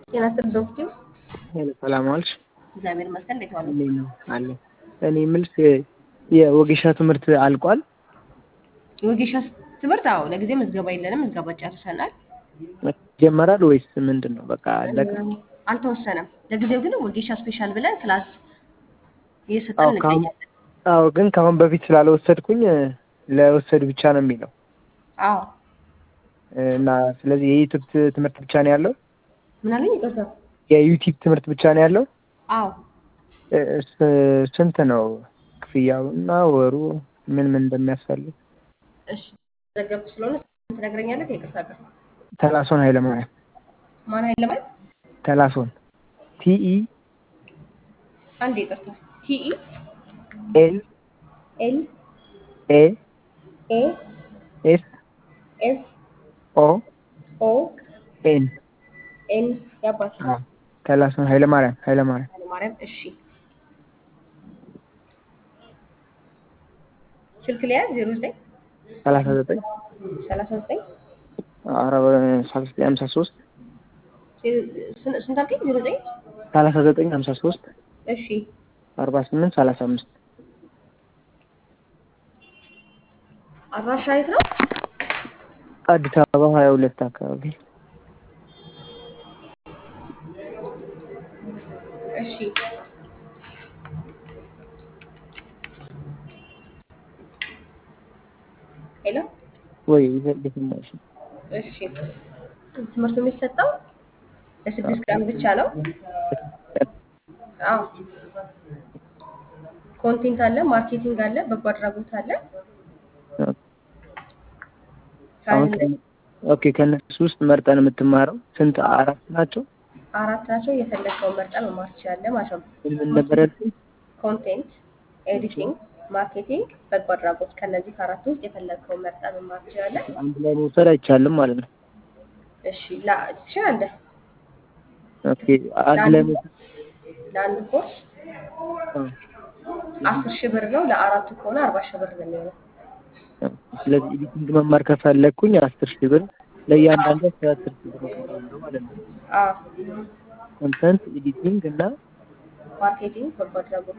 ጤና ይስጥልኝ ዶክተር። ሰላም ዋልሽ? እግዚአብሔር ይመስገን። እንዴት ዋሉ? እንዴት ነው አለ። እኔ የምልሽ የወጌሻ ትምህርት አልቋል? ወጌሻ ትምህርት አዎ፣ ለጊዜ ምዝገባ የለንም። ምዝገባ ጨርሰናል። ይጀመራል ወይስ ምንድን ነው? በቃ አለቀ? አልተወሰነም። ለጊዜው ግን ወጌሻ ስፔሻል ብለን ክላስ እየሰጠን አዎ ከአሁን እንገኛለን። አዎ ግን ከአሁን በፊት ስላልወሰድኩኝ ለወሰዱ ብቻ ነው የሚለው አዎ እና ስለዚህ የዩቲዩብ ትምህርት ብቻ ነው ያለው? ምን አለኝ? ይቅርታ። የዩቲዩብ ትምህርት ብቻ ነው ያለው? አዎ እ- ስ- ስንት ነው ክፍያው እና ወሩ ምን ምን እንደሚያስፈልግ? እሺ፣ ዘገብኩ ስለሆነ ትነግረኛለህ? ይቅርታ ጋር ተላሶን ኃይለማርያም ማን ኃይለ ማለት ተላሶን ቲኢ አንድ ይቅርታ። ቲኢ ኤል ኤል ኤ ኤ ኤስ ኤስ ኦ ኦ ኤን ኤን ያባት ተላሶን ኃይለማርያም ኃይለማርያም ኃይለማርያም። እሺ ስልክ ሊያዝ ዜሮ ዘጠኝ ሰላሳ ዘጠኝ ሰላሳ ዘጠኝ አረባ ሰላሳ ዘጠኝ ሀምሳ ሶስት ስንት አልከኝ? ዜሮ ዘጠኝ ሰላሳ ዘጠኝ ሀምሳ ሶስት እሺ አርባ ስምንት ሰላሳ አምስት አድራሻ የት ነው? አዲስ አበባ ሀያ ሁለት አካባቢ እሺ ሄሎ ወይ ይፈልግናሽ እሺ ትምህርቱ የሚሰጠው ለስድስት ቀን ብቻ ነው። አዎ ኮንቴንት አለ፣ ማርኬቲንግ አለ፣ በጎ አድራጎት አለ። አሁን ከአንድ ኦኬ ከእነሱ ውስጥ መርጠን የምትማረው ስንት አራት ናቸው አራት ናቸው። የፈለግከውን መርጠን መማር ትችላለህ ማለት ነው። ምን ምን ነበር ያልኩኝ ኮንቴንት፣ ኤዲቲንግ፣ ማርኬቲንግ፣ በጎ አድራጎት ከነዚህ ከአራቱ ውስጥ የፈለግከውን መርጠን መማር ትችላለህ። አንድ ላይ መውሰድ አይቻልም ማለት ነው እሺ ላ ትችላለህ። ኦኬ አንድ ላይ መውሰድ ለአንድ ኮርስ አስር ሺህ ብር ነው። ለአራቱ ከሆነ አርባ ሺህ ብር ነው የሚሆነው። ስለዚህ ኤዲቲንግ መማር ከፈለግኩኝ አስር ሺህ ብር ለእያንዳንዱ አስር አስር ሺህ ብር እከፍላለሁ ማለት ነው አዎ ኮንተንት ኤዲቲንግ እና ማርኬቲንግ፣ በጎ አድራጎት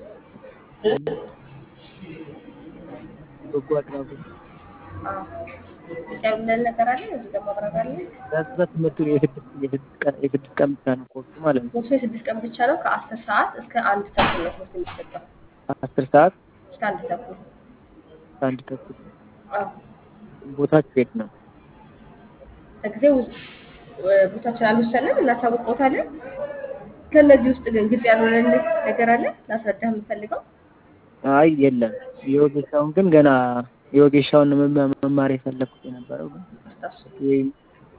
በጎ አድራጎት አዎ ያለን ነገር አለ። እዚህ ጋር ማብራሪያ አለ። ከዛ ትምህርቱ የስድስት የስድስት ቀን የስድስት ቀን ብቻ ነው ኮርሱ ማለት ነው ኮርሱ የስድስት ቀን ብቻ ነው። ከአስር ሰዓት እስከ አንድ ተኩል ነው ትምህርት የሚሰጠው። አስር ሰዓት እስከ አንድ ተኩል አንድ ተኩል አዎ ቦታችሁ የት ነው ለጊዜው እ- ቦታችን አልወሰንም፣ እናሳውቅዎታለን። ከእነዚህ ውስጥ ግን ግልጽ ያልሆነልህ ነገር አለ ላስረዳህ የምፈልገው አይ የለም የወጌሻውን ግን ገና የወጌሻውን መማ- መማር የፈለግኩት የነበረው ግን አስታውሱ። ወይም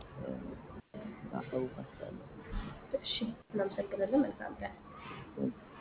አሳውቃችኋለሁ እሺ፣ እናመሰግናለን። መልካም ቀን።